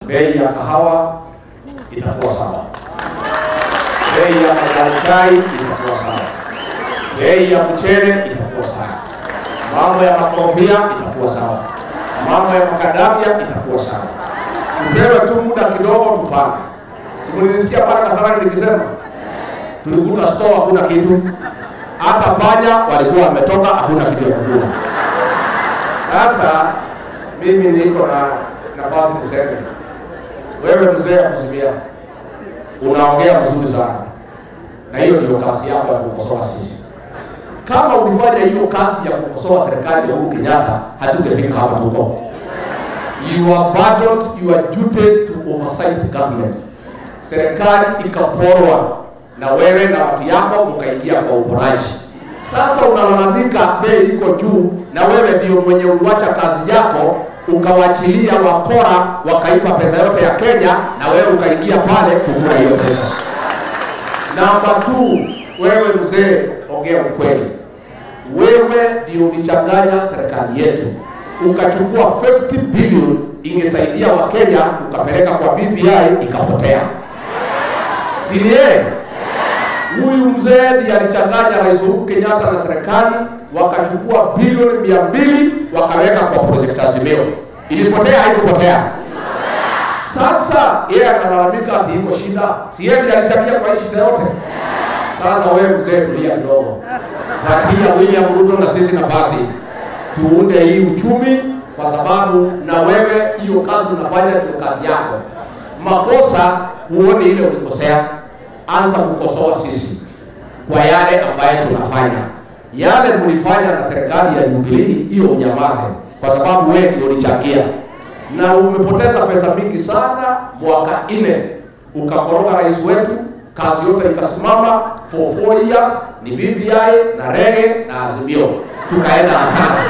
bei ya kahawa itakuwa sawa, bei ya majani chai itakuwa sawa, bei ya mchele itakuwa sawa, mambo ya makorofia itakuwa sawa, mambo ya makadamia itakuwa sawa. Tupewe tu muda kidogo tupange. Simulinisikia pale Kasarani nikisema tulikuta store hakuna kitu, hata panya walikuwa wametoka, hakuna kitu ya kukula. Sasa mimi niko na nafasi niseme, wewe mzee wa Kuzimia unaongea mzuri sana, na hiyo ndio kazi yako ya kukosoa sisi. Kama ulifanya hiyo kazi ya kukosoa serikali ya Uhuru Kenyatta, hatungefika hapa tuko. You abandoned your duty to oversight government. Serikali ikaporwa na wewe na watu yako mkaingia kwa uporaji. Sasa unalalamika bei iko juu, na wewe ndio mwenye uliwacha kazi yako ukawachilia wakora wakaiba pesa yote ya Kenya, na wewe ukaingia pale kukula hiyo pesa. Namba tu, wewe mzee, ongea ukweli. Wewe ndio ulichanganya serikali yetu, ukachukua 50 billion ingesaidia Wakenya, ukapeleka kwa BBI ikapotea, si ni yeye? Huyu mzee ndiye alichanganya Rais Uhuru Kenyatta na serikali, wakachukua bilioni mia mbili wakaweka kwa project Azimio. Ilipotea haikupotea? Sasa yeye analalamika ati iko shida, si yeye ndiye alichangia kwa hii shida yote? Sasa wewe mzee, tulia kidogo, patia William Ruto na sisi nafasi tuunde hii uchumi, kwa sababu na wewe hiyo kazi unafanya ndio kazi yako. Makosa huone ile ulikosea, anza kukosoa sisi kwa yale ambayo tunafanya. Yale mlifanya na serikali ya Jubilee, hiyo unyamaze, kwa sababu wewe ndio ulichangia na umepoteza pesa mingi sana. Mwaka nne ukakoroga rais wetu, kazi yote ikasimama for four years, ni BBI na rege na Azimio, tukaenda hasara.